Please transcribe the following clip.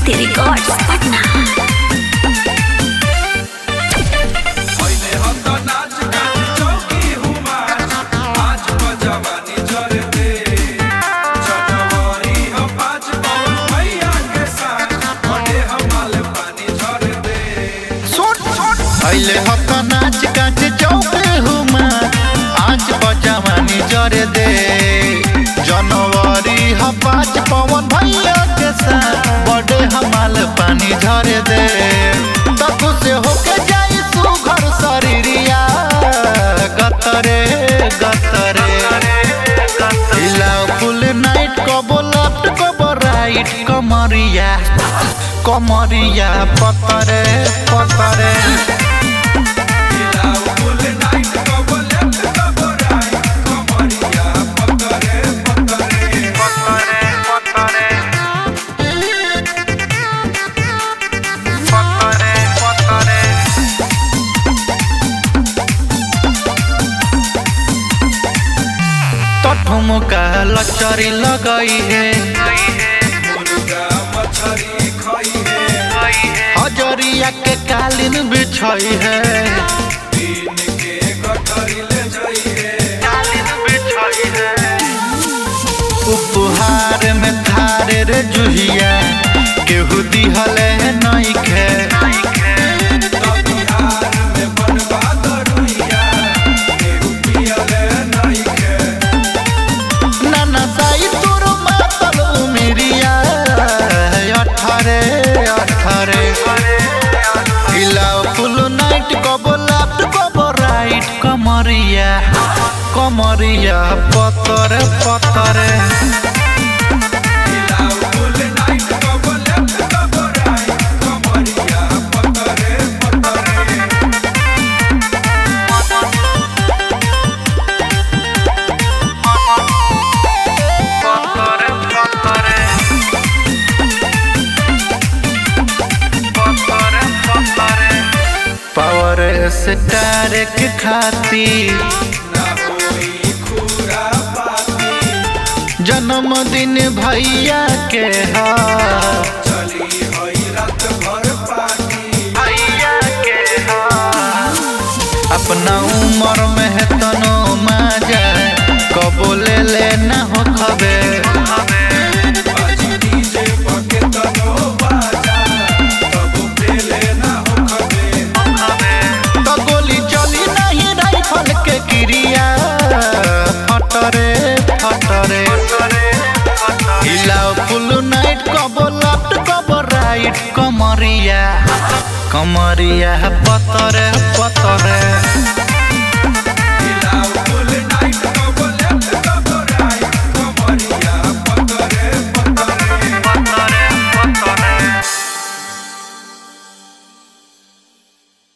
Kriti Records, Patna. पहिले हम तो नाच गान चौकी हुमा आज बजवानी जर दे जनवरी हम पाँच पवन भैया के साथ बड़े हमाल पानी झर दे अइले हक नाच गाच चौके हुमा आज बजवानी जरे दे जनवरी ह पाँच पवन भैया के साथ बड़े हमाल पानी झरे दे तब से होके जाई सुघर शरीरिया गतरे गतरे हिलाओ फुल नाइट कबो लेफ्ट कबो राइट कमरिया कमरिया पतरे पतरे हिलाओ फुल नाइट कबो लेफ्ट कबो राइट कमरिया पतरे पतरे पतरे पतरे पतरे पतरे तो ठुमका लचरी लगई है मुर्गा मछरी खाई है हजरिया के कालीन बिछई है दिन के गठरी ले जाई है कालीन बिछई है उपहार में थारे रे जुहिया केहू दिहले नइखे बिहार में बनवा दरुइया केहू पियले नइखे नाना साई तोर मातल उमिरिया अठारे अठारे हिलाओ फुल नाइट कबो लेफ्ट कबो राइट कमरिया कमरिया पतरे पतरे हिलाओ फुल नाइट कबो लेफ्ट कबो राइट कमरिया पतरे पतरे पतरे पतरे पतरे पतरे पावर स्टार के खातिर ना होई खूरा पाती जन्मदिन भैया के हा चली हई रात भर पार्टी भैया के हा अपना उम्र में है तनो मजा कबो ले लेना हो खबे बाजी डीजे पके तनो बाजा तब पेले ना हो खबे तो गोली चली नहीं राइफल के क्रिया फटरे फटरे हिलाओ फुल नाइट कबो लेफ्ट कबो राइट कमरिया कमरिया पतरे पतरे